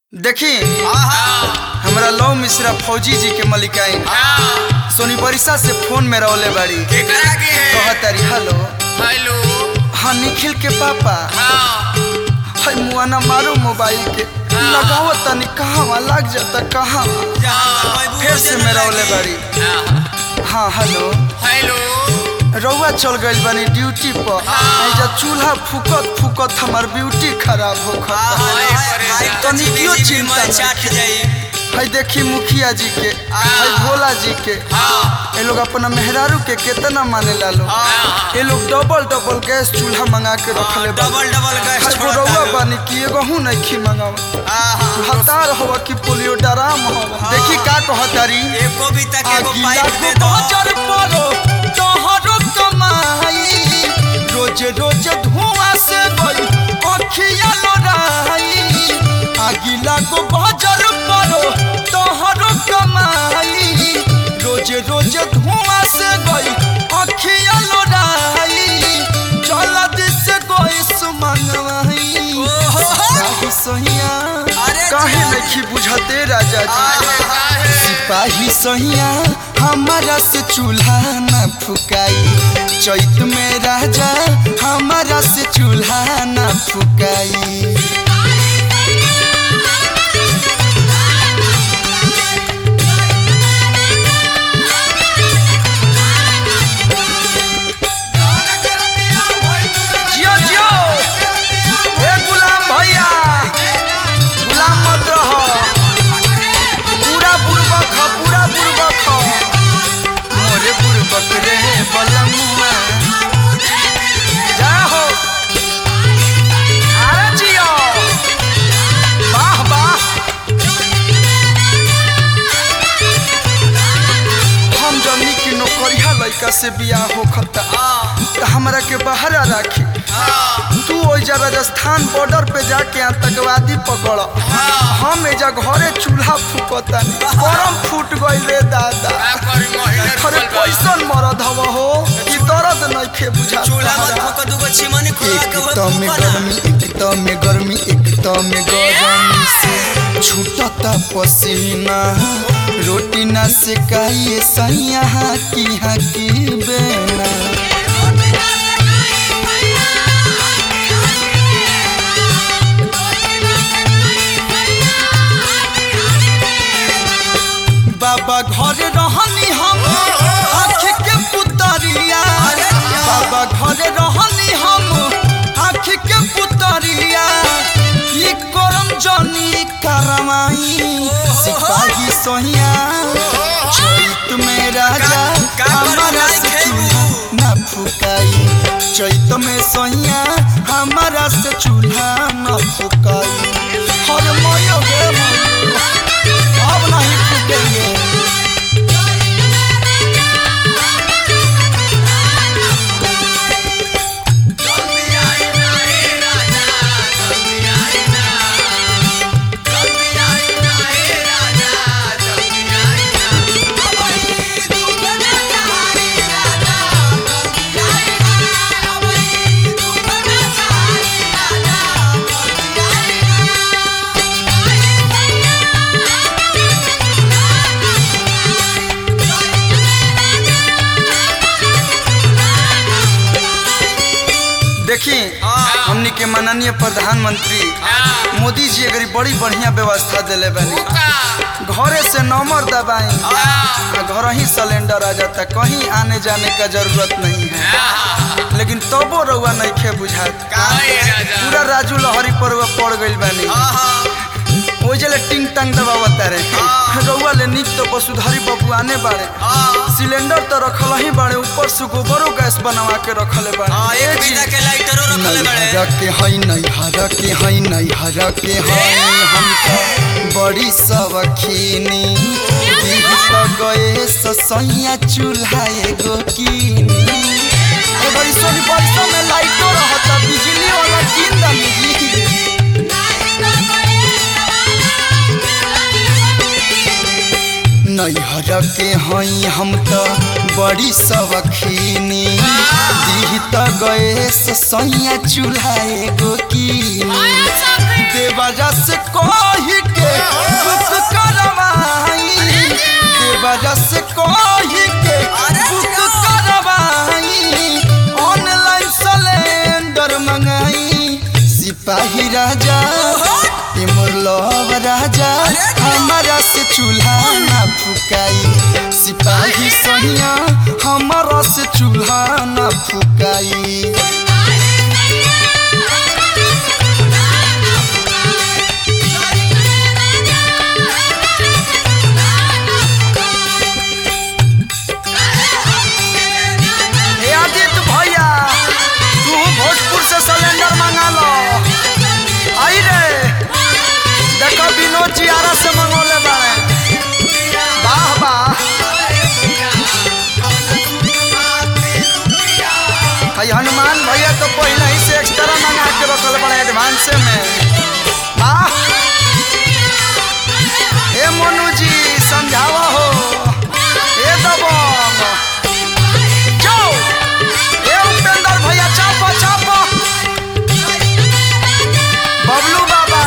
देखी हमरा लव मिश्रा फौजी जी के मलिकाई सोनी बरिसा से फोन में रौले बाड़ी केकरा के है कहतारी हेलो हेलो हाँ निखिल के पापा हाँ हाय मुआना मारो मोबाइल के लगाओ तनी कहाँ लग जाता कहाँ फिर से मैं रौले बाड़ी हाँ हेलो हेलो रउआ चल गइल बानी ड्यूटी पर ऐजा चूल्हा फूकत फूकत हमार ब्यूटी खराब हो तनी क्यों चिंता चाट जाई है देखी मुखिया जी के है भोला जी के ये लोग अपना मेहरारू के कितना माने ला लो ये लोग डबल डबल गैस चूल्हा मंगा के रखले बा डबल डबल गैस है छोड़ता रउआ है। बानी कि एगो हूं नहीं खी मंगावा हतार हवा कि पोलियो डराम हवा देखी का कहतारी एको भी तक एगो आगिला पाइप दे को दो बजर परो तोहरो कमाई रोज रोज धुआं से गई अखिया लोराई आगिला को बजर परो तोहरो कमाई रोज रोज धुआं से गई अखिया लोराई जल्दी से कोई सुमंगवाई काहे सहिया अरे काहे नहीं बुझते राजा जी सिपाही सहिया हमारा से चूल्हा न फुकाई चैत में राजा हमारा से चूल्हा न फुकाई जियो जियो ए गुलाम भैया गुलाम मत रहो पूरा बुड़बक ह पूरा बुड़बक ह मोरे बुड़बक रे बलमुआ जा हो अरे जियो वाह वाह हम जनी की नौकरिया लड़का से बियाह होखता त हमरा के बहरा राखी तू ओइजा राजस्थान बॉर्डर पे जाके आतंकवादी पकड़ हम एजा घरे चूल्हा फूकता गरम फूट गइल रे दादा अरे कैसन मरद हव हो कि दर्द नइखे बुझा चूल्हा मत फूक दूगो चिमनी खुला एक के तो में गर्मी एक तो में गर्मी एक तो में गर्मी से छूटता पसीना रोटी ना से काइए सैया की हकी बेना बाबा घर रहनी हम आँख के पुतरिया बाबा घर रहनी हम आँख के पुतरिया ई करम जनी करमाई सिपाही सोहिया चैत में राजा का करम हमारा नहीं से खेबू? चूल्हा न फुकाई चैत में सोहिया हमारा से चूल्हा न फुकाई हर मयो गे मयो, अब नहीं फूकेंगे देखी हमनी के माननीय प्रधानमंत्री मोदी जी अगर बड़ी बढ़िया व्यवस्था दिले बनी घरे से नंबर दबाई आ घर ही सिलेंडर आ जाता कहीं आने जाने का जरूरत नहीं है लेकिन तबो रउआ नहीं खे बुझात पूरा राजू लहरी पर रउआ पड़ गइल बानी ओ जले टिंग टंग दबावता रे रउआ ले निक तो वसुधारी बाबू आने बाड़े सिलेंडर तो रखल ही बाड़े ऊपर से गोबरो गैस बनवा के रखले बाड़े एक बिना के लाइटरो रखले बड़े नैहरा के हई नैहरा के हई नैहरा के हई हम तो बड़ी सवखीनी दीह तो गए ससैया चूल्हा एगो कीनी ए बड़ी सोनी बरसों में लाइटो रहता बिजली वाला कीन दमी जी नैहर के हई हम तो बड़ी सवखीनी दीह तो गए सैया चूल्हा एगो कीनी देवरा से कही के में राजा हमारा से चूल्हा ना फुकाई सिपाही सहिया हमारा से चूल्हा ना फुकाई हे अजित भैया तू भोजपुर से सिलेंडर मंगा लो आई रे देखो विनोद जी आरा से मंगोले बारे वाह वाह हई हनुमान भैया तो पहले ही से एक्स्ट्रा मंगा के रखल बड़े एडवांस में वाह हे मोनू जी समझावा हो हे दबंग जाओ ए उपेंद्र भैया चापो चापो बबलू बाबा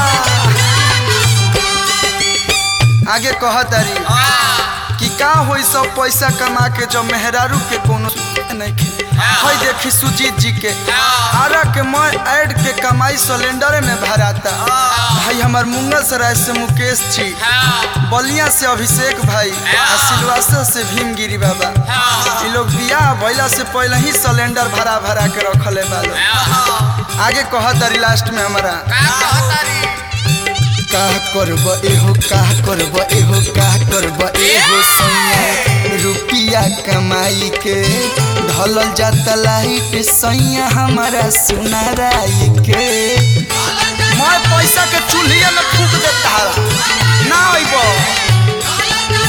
आगे कहतारी कि का होई सब पैसा कमा के जब मेहरारू के कोनो नहीं खे हई देखी सुजीत जी के आरा के मैं ऐड के कमाई सिलेंडर में भराता भाई हमार मुंगल सराय से मुकेश जी बलिया से अभिषेक भाई आ सिलवासा से भीमगिरी बाबा ये लोग बियाह भइला से पहले ही सिलेंडर भरा भरा के रखले बालो आगे कहतारी लास्ट में हमारा का करब एहो का करब एहो का करब एहो सैया रुपिया कमाई के ढलल जाता लाइट सैया हमारा सुनाराई के मैं पैसा के चूल्हिए में फूक देता ना अइब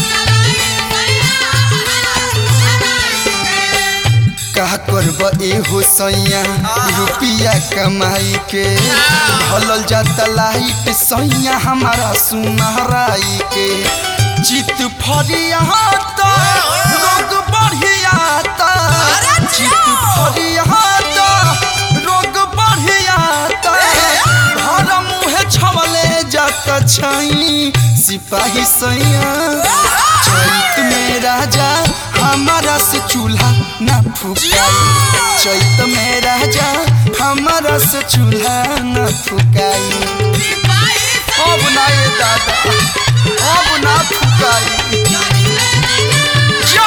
का करब एहो सैया रुपिया कमाई के ढलल जाता लाइट सैया हमारा सुनहराई के चित फरिया तो रोग बढ़िया तो चित फरिया तो रोग बढ़िया तो घर मुँहे छवले जाता छई सिपाही सैया चैत में राजा हमारा से चूल्हा ना फुकाई चैत में राजा हमारा से चूल्हा ना फुकाई अब ना ये दादा अब ना फुकाई जो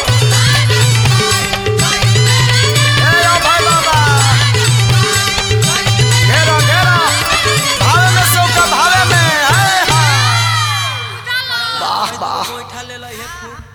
ए ओ भाई बाबा घेरा घेरा भावे में सौका भावे में हाय हाय वाह वाह बैठा ले ला हे फूट